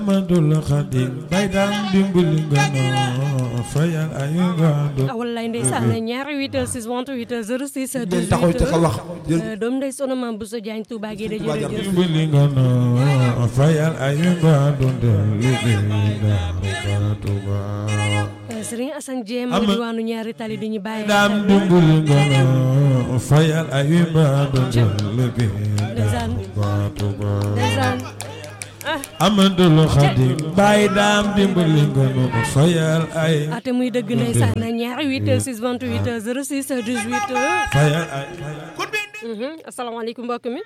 Amadul Xadim bay daan dimbali nga noo fayal ay ngaandu ah wallaay ndeysaan ñaari 8 6 28 06 ngeen taxaw ca ka wax jël 18 doom ndey sono maam Bousso Diagne Touba Guédé Touba jërëjëf Guédé. dimbali nga noo fayal ay ngaandu ndel liggéey daaru Tuuba Serigne Assane Dieng Ama- mu diwaanu ñaari tali di ñu bàyyi daam dimbali nga noo fayal ay ngaandu ndel liggéey Ndeysaan. daaru Tuuba ndeysaan ah Amadul Xadim bay daam dimbali nga noo fayal ay ate muy dëgg ndeysaan ñaari 8 6 28 06 18 fayal ay Mhm. asalaamaaleykum mbokk mi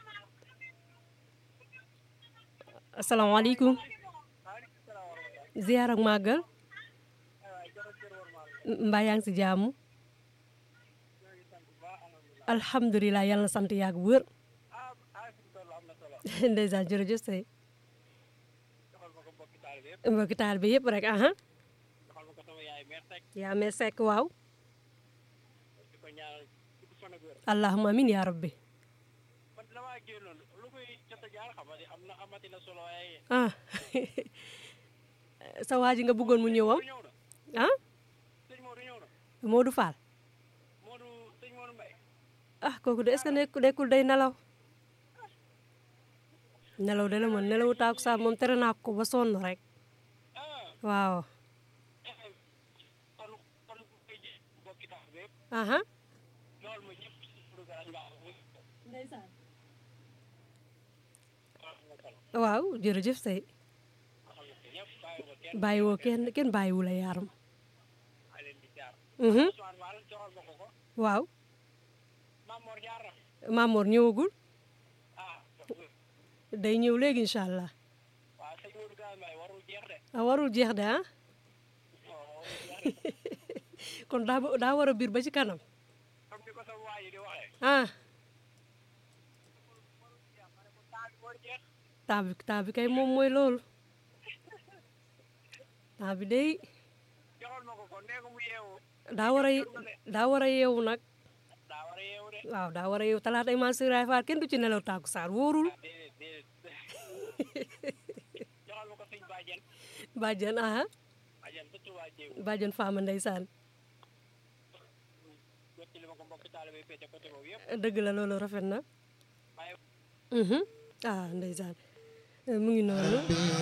asalaamaaleykum ziar ak màggal mbaa yaa ngi si jàmm alhamdulilah yàlla na sant yàgg bu wër ndeysaan jërëjëf say mbokki taal bi yëpp rek aha yaa mee sekk waaw allahumma amin yaa rabbi ah sa waa ji nga bëggoon mu ñëwam ah Modou Fall ah kooku de est-ce que nekk nekkul day nelaw nelaw de la mën nelawu taaku saa moom tere naa ko ba sonn rek waaw aha waaw jërëjëf say bàyyiwoo kenn kenn bàyyiwu la yaaram mhm waaw Mamor ñëwagul day ñëw léegi incha allah ah warul jeex de ah kon daa ba- daa war a biir ba ci kanam ah temps bi temps bi kay moom mooy loolu temps bi day daa war a ye- daa war a yeewu nag waaw daa war a yeewu talaata ay maa siraay faar kenn du ci nelaw tàkku saar wóorul bàjjan aha bàjjan faama ndeysaan dëgg la loolu rafet na mhm ah ndeysaan mu ngi noonu